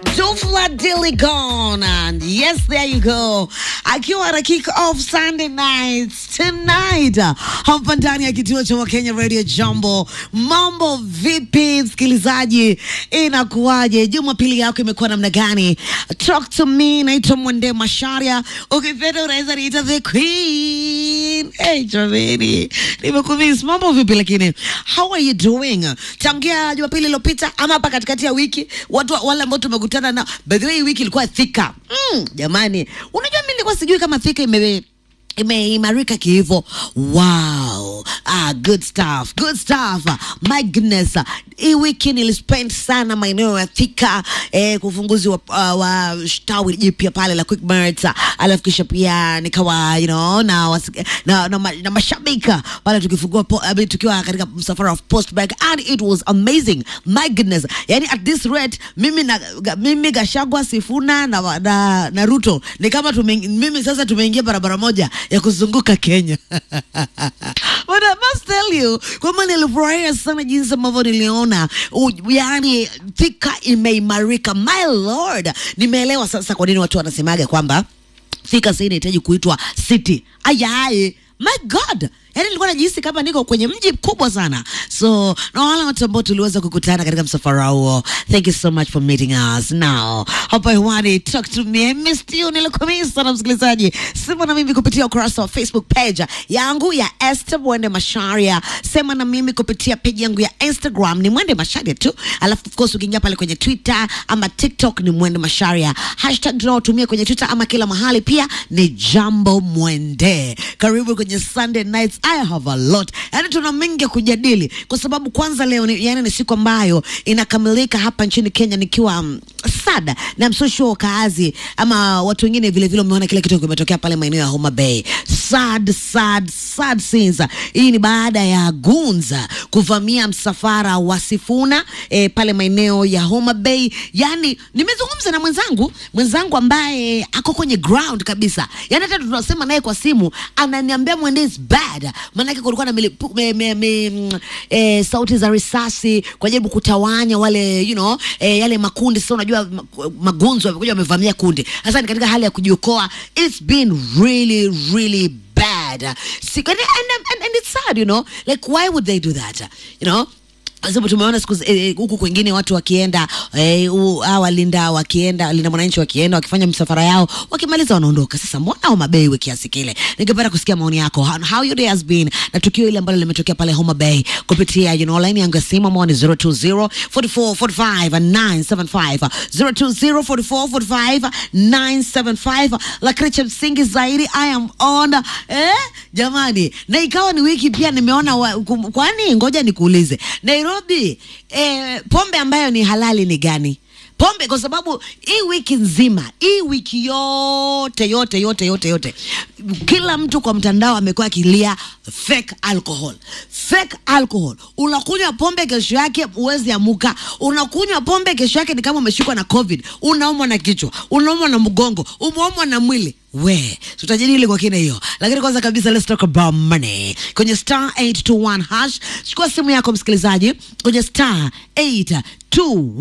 Dufla Diligon. And yes, there you go. Akiwa ana kick off Sunday nights tonight hapa ndani ya kituo cha Wakenya Radio Jambo. Mambo vipi, msikilizaji? Inakuwaje? Jumapili yako imekuwa namna gani? Talk to me. Naitwa Mwende Masharia, ukipenda unaweza niita the queen. Hey, jamani, nimekumiss. Mambo vipi? Lakini how are you doing? Tangia Jumapili iliyopita ama hapa katikati ya wiki, watu wale ambao tumekutana na, by the way, hii wiki ilikuwa thika. Mm, jamani, unajua mimi nilikuwa sijui kama thika ime imeimarika kihivo. Wow, ah, good stuff, good stuff. My goodness, hii wiki nilispend sana maeneo ya Thika eh, kwa ufunguzi wa, uh, wa tawi jipya pale la Quickmart, alafu kisha pia nikawa you know, na, wasi- na, na, ma- na mashabika pale tukifungua po, I mean, tukiwa katika msafara of postbag and it was amazing. My goodness, yani at this rate mimi na ga- mimi Gashagwa Sifuna na, na, na Ruto ni kama tume, mimi sasa tumeingia barabara moja ya kuzunguka Kenya. But I must tell you kwamba nilifurahia sana jinsi ambavyo niliona u- yani Thika imeimarika. My lord, nimeelewa sasa kwa nini watu wanasemaga kwamba Thika sasa inahitaji kuitwa city. Ayaye, my god yaani nilikuwa najihisi kama niko kwenye mji mkubwa sana so na wale watu ambao tuliweza kukutana katika msafara huo thank you so much for meeting us now hapa hewani talk to me I missed you nilikumisi sana msikilizaji sema na mimi kupitia ukurasa wa facebook page yangu ya Esther Mwende Masharia sema na mimi kupitia page yangu ya Instagram ni Mwende Masharia tu alafu of course ukiingia pale kwenye Twitter ama TikTok ni Mwende Masharia hashtag tunaotumia kwenye Twitter ama kila mahali pia ni Jambo Mwende karibu kwenye Sunday nights I have a lot yani tuna mengi ya kujadili kwa sababu kwanza leo ni, yani ni siku ambayo inakamilika hapa nchini Kenya nikiwa um, sada na I'm so sure wakaazi ama watu wengine vile vile umeona kile kitu kimetokea pale maeneo ya Homa Bay sad sad sad scenes hii ni baada ya Gunza kuvamia msafara wa Sifuna eh, pale maeneo ya Homa Bay yani nimezungumza na mwenzangu mwenzangu ambaye ako kwenye ground kabisa yani hata tunasema naye kwa simu ananiambia mwende is bad maanake kulikuwa na milipu, me, me, me, mm, eh, sauti za risasi kwa jaribu kutawanya wale you know, eh, yale makundi sasa unajua ma- magunzo wamekuja wamevamia kundi sasa ni katika hali ya kujiokoa it's been really really bad See, and, and, and, and it's sad you know like why would they do that you know kwa sababu tumeona siku zi- eh, huku kwingine watu wakienda eh, u- hawa walinda wakienda linda mwananchi wakienda wakifanya msafara yao wakimaliza wanaondoka sasa mbona Homa Bay iwe kiasi kile ningependa kusikia maoni yako how, how your day has been na tukio ile ambalo limetokea pale Homa Bay kupitia you know line yangu ya simu ambao ni 020 44 45 975 020 44 45 975 lakini cha msingi zaidi I am on eh jamani na ikawa ni wiki pia nimeona wa, kum- kwani ngoja nikuulize Nairobi eh, pombe ambayo ni halali ni gani pombe kwa sababu hii wiki nzima hii wiki yote yote yote yote yote kila mtu kwa mtandao amekuwa akilia fake alcohol fake alcohol unakunywa pombe kesho yake uwezi amuka unakunywa pombe kesho yake ni kama umeshikwa na covid unaumwa na kichwa unaumwa na mgongo umeumwa na mwili we tutajadili kwa kina hiyo lakini kwanza kabisa let's talk about money kwenye star 821 hash chukua simu yako msikilizaji kwenye star 821